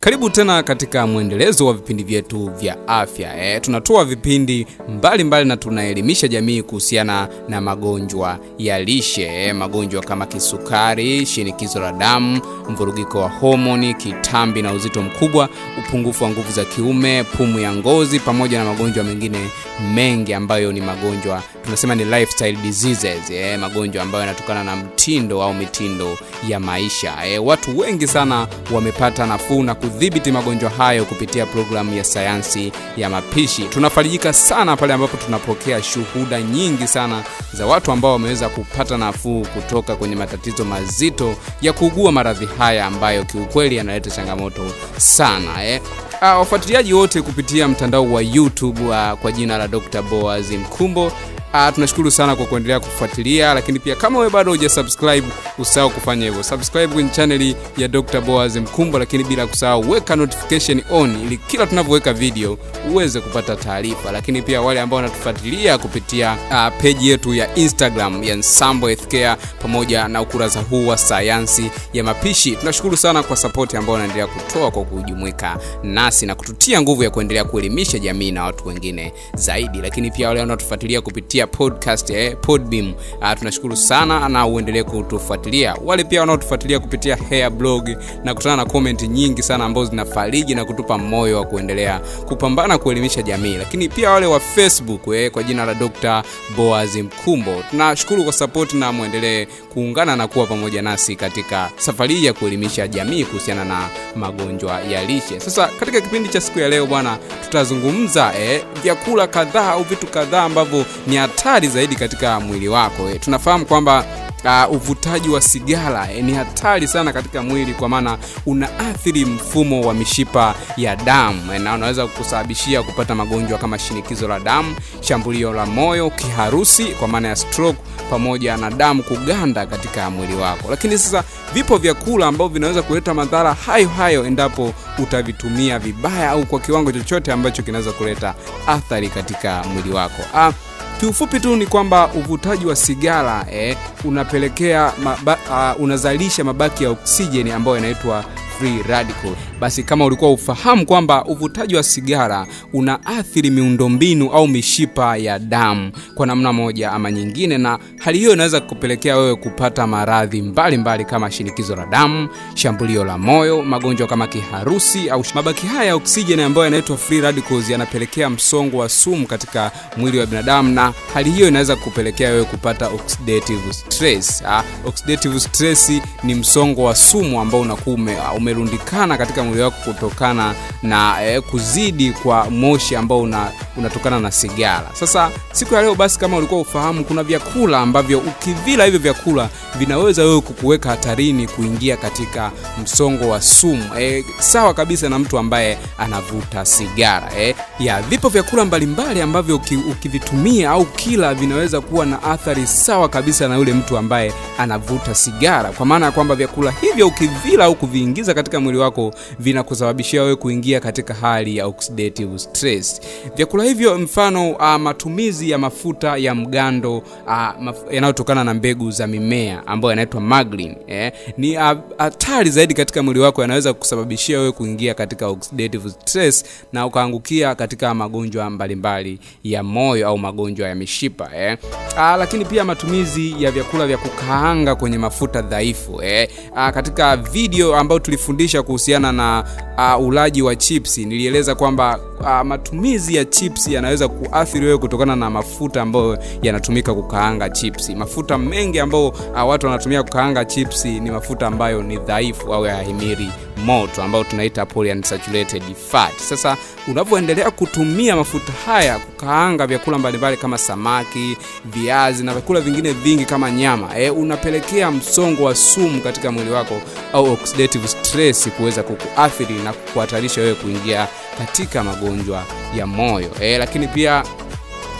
Karibu tena katika mwendelezo wa vipindi vyetu vya afya. E, tunatoa vipindi mbalimbali mbali na tunaelimisha jamii kuhusiana na magonjwa ya lishe e, magonjwa kama kisukari, shinikizo la damu, mvurugiko wa homoni, kitambi na uzito mkubwa, upungufu wa nguvu za kiume, pumu ya ngozi, pamoja na magonjwa mengine mengi ambayo ni magonjwa tunasema ni lifestyle diseases e, magonjwa ambayo yanatokana na mtindo au mitindo ya maisha e, watu wengi sana wamepata nafuu na kudhibiti magonjwa hayo kupitia programu ya sayansi ya mapishi. Tunafarijika sana pale ambapo tunapokea shuhuda nyingi sana za watu ambao wameweza kupata nafuu kutoka kwenye matatizo mazito ya kuugua maradhi haya ambayo kiukweli yanaleta changamoto sana eh. Uh, wafuatiliaji wote kupitia mtandao wa YouTube uh, kwa jina la Dr. Boaz Mkumbo Uh, tunashukuru sana kwa kuendelea kufuatilia, lakini pia kama wewe bado hujasubscribe usahau kufanya hivyo. Subscribe kwenye chaneli ya Dr. Boaz Mkumbo, lakini bila kusahau weka notification on ili kila tunavyoweka video uweze kupata taarifa. Lakini pia wale ambao wanatufuatilia kupitia uh, peji yetu ya Instagram ya Nsambo Healthcare pamoja na ukurasa huu wa sayansi ya mapishi, tunashukuru sana kwa support ambayo wanaendelea kutoa kwa kujumuika nasi na kututia nguvu ya kuendelea kuelimisha jamii na watu wengine zaidi. Lakini pia wale wanaotufuatilia kupitia kupitia podcast eh, Podbeam. Uh, tunashukuru sana na uendelee kutufuatilia. Wale pia wanaotufuatilia kupitia Hair Blog na kutana na comment nyingi sana ambazo zinafariji na kutupa moyo wa kuendelea kupambana kuelimisha jamii. Lakini pia wale wa Facebook eh, kwa jina la Dr. Boaz Mkumbo. Tunashukuru kwa support na muendelee kuungana na kuwa pamoja nasi katika safari hii ya kuelimisha jamii kuhusiana na magonjwa ya lishe. Sasa katika kipindi cha siku ya leo bwana, tutazungumza eh, vyakula kadhaa au vitu kadhaa ambavyo ni hatari zaidi katika mwili wako e, tunafahamu kwamba uh, uvutaji wa sigara e, ni hatari sana katika mwili kwa maana unaathiri mfumo wa mishipa ya damu e, na unaweza kusababishia kupata magonjwa kama shinikizo la damu shambulio la moyo kiharusi kwa maana ya stroke pamoja na damu kuganda katika mwili wako lakini sasa vipo vyakula ambavyo vinaweza kuleta madhara hayo hayo endapo utavitumia vibaya au kwa kiwango chochote ambacho kinaweza kuleta athari katika mwili wako uh, kiufupi tu ni kwamba uvutaji wa sigara eh, unapelekea maba, uh, unazalisha mabaki ya oksijeni ambayo yanaitwa free radical basi kama ulikuwa ufahamu kwamba uvutaji wa sigara unaathiri miundombinu au mishipa ya damu kwa namna moja ama nyingine na hali hiyo inaweza kupelekea wewe kupata maradhi mbalimbali kama shinikizo la damu shambulio la moyo magonjwa kama kiharusi au mabaki haya ya oksijeni ambayo yanaitwa free radicals yanapelekea msongo wa sumu katika mwili wa binadamu na hali hiyo inaweza kupelekea wewe kupata oxidative stress ha? oxidative stress ni msongo wa sumu ambao unakuwa ume, umerundikana katika mwili wako kutokana na eh, kuzidi kwa moshi ambao una, unatokana na sigara sasa siku ya leo basi kama ulikuwa ufahamu kuna vyakula ambavyo ukivila hivyo vyakula vinaweza wewe kukuweka hatarini kuingia katika msongo wa sumu eh, sawa kabisa na mtu ambaye anavuta sigara eh. ya vipo vyakula mbalimbali ambavyo uki, ukivitumia au kila vinaweza kuwa na athari sawa kabisa na yule mtu ambaye anavuta sigara kwa maana ya kwamba vyakula hivyo ukivila au kuviingiza katika mwili wako vinakusababishia wewe kuingia katika hali ya oxidative stress vyakula hivyo mfano uh, matumizi ya mafuta ya mgando uh, maf yanayotokana na mbegu za mimea ambayo yanaitwa maglin eh, ni hatari uh, zaidi katika mwili wako yanaweza kusababishia wewe kuingia katika oxidative stress na ukaangukia katika magonjwa mbalimbali ya moyo au magonjwa ya mishipa eh. uh, lakini pia matumizi ya vyakula vya kukaanga kwenye mafuta dhaifu eh. uh, katika video ambayo tulifundisha kuhusiana na uh, ulaji wa chipsi nilieleza kwamba uh, matumizi ya chipsi yanaweza kuathiri wewe kutokana na mafuta ambayo yanatumika kukaanga chipsi mafuta mengi ambayo uh, watu wanatumia kukaanga chipsi ni mafuta ambayo ni dhaifu au yahimiri moto ambayo tunaita polyunsaturated fat sasa unavyoendelea kutumia mafuta haya kukaanga vyakula mbalimbali kama samaki viazi na vyakula vingine vingi kama nyama e, unapelekea msongo wa sumu katika mwili wako au oxidative stress kuweza kukuathiri na kukuhatarisha wewe kuingia katika magonjwa ya moyo e, lakini pia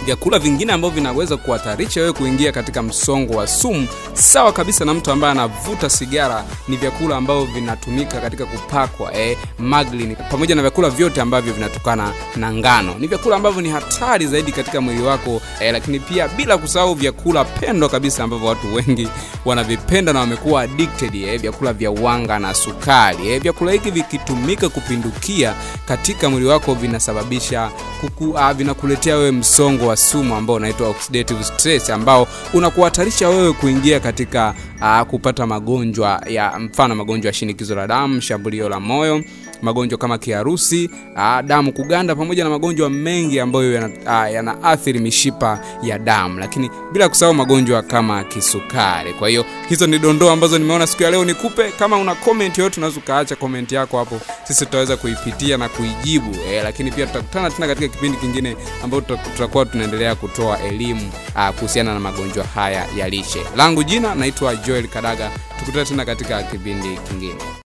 vyakula vingine ambavyo vinaweza kuhatarisha wewe kuingia katika msongo wa sumu sawa kabisa na mtu ambaye anavuta sigara ni vyakula ambavyo vinatumika katika kupakwa eh, maglin pamoja na vyakula vyote ambavyo vinatokana na ngano ni vyakula ambavyo ni hatari zaidi katika mwili wako eh, lakini pia bila kusahau vyakula pendwa kabisa ambavyo watu wengi wanavipenda na wamekuwa addicted eh, vyakula vya wanga na sukari eh, vyakula hivi vikitumika kupindukia katika mwili wako vinasababisha kuku, uh, vinakuletea wewe msongo wa sumu ambao unaitwa oxidative stress ambao unakuhatarisha wewe kuingia katika uh, kupata magonjwa ya mfano magonjwa ya shinikizo la damu shambulio la moyo magonjwa kama kiharusi uh, damu kuganda pamoja na magonjwa mengi ambayo yanaathiri uh, yana mishipa ya damu lakini bila kusahau magonjwa kama kisukari kwa hiyo hizo ni dondoo ambazo nimeona siku ya leo nikupe kama una comment yoyote unaweza ukaacha comment yako hapo sisi tutaweza kuipitia na kuijibu eh, lakini pia tutakutana tena katika kipindi kingine ambapo tutakuwa tunaendelea kutoa elimu uh, kuhusiana na magonjwa haya ya lishe langu jina naitwa joel kadaga tukutane tena katika kipindi kingine